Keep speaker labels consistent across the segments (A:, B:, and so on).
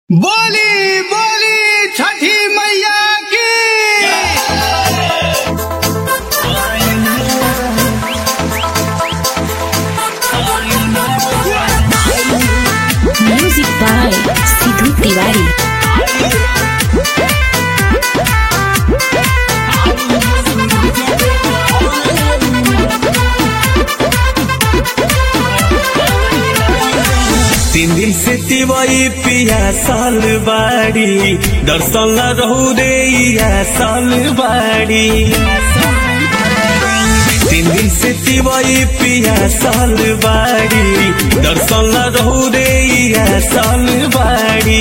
A: बोली बोली छठी मैया की
B: Music by Sidhu Tiwari.
C: तीन दिन से तिवई पिया साल बाड़ी दर्शन ला रहू रे या साल बाड़ी तीन दिन से तिवई पिया साल बाड़ी दर्शन ला रहू रे या साल बाड़ी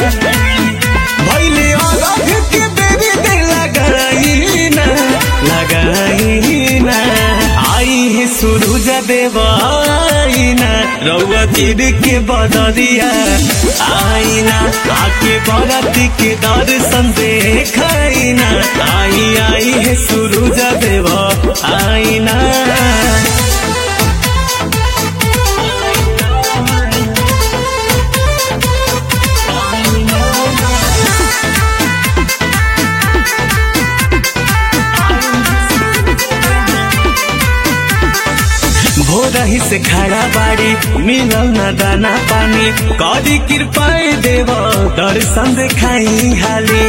C: भैले अरघ के बेरी दे लगाई ना लगाई ना आई है सूरज देवाई ना रउआ तीर के बदरिया आई ना आके बरती के दर्शन देखाई ना आई आई है सूरज देवा आई ना भोरही से खड़ा बाड़ी मिलल न दाना पानी करी कृपाए देव दर्शन देखाई हाली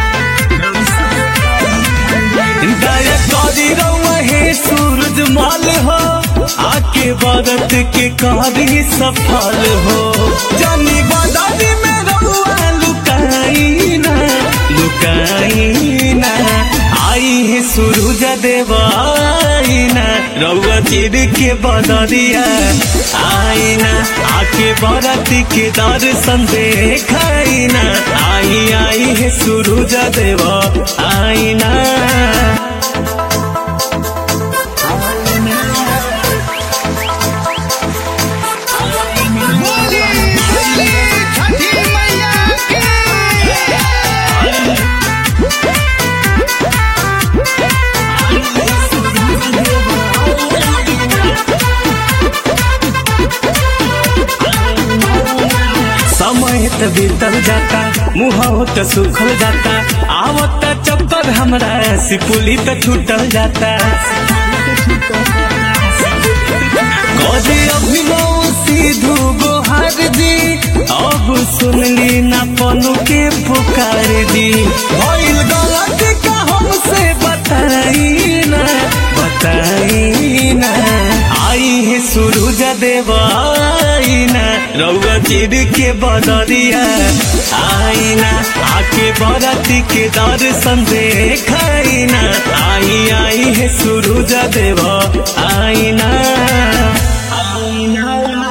C: दया करी रउआ हे सूरज माल हो आके बरत के करी सफल हो जानी बदली में रउआ लुकाई ना लुकाई ना आई है सूरज देवाई ना रउआ चिर के बदरिया आई ना आके बरती के दर्शन देखाई ना आई आई है सूरज देवा आई ना
A: बोली बोली छठी मैया की
C: समय त बीतल जाता मुँह त सुखल जाता आवत चक्कर हमरा सिपुली त छूटल जाता कदे अभिनव सिधु गोहार दी अब सुनली ना पनु के पुकार दी भइल गलती का हमसे बताई ना बताई ना आई है सूरज देवाई ना रउआ चिर के बदरिया आई ना आके बरती के दर्शन देखाई ना आई आई है सूरज देवा आई ना आई ना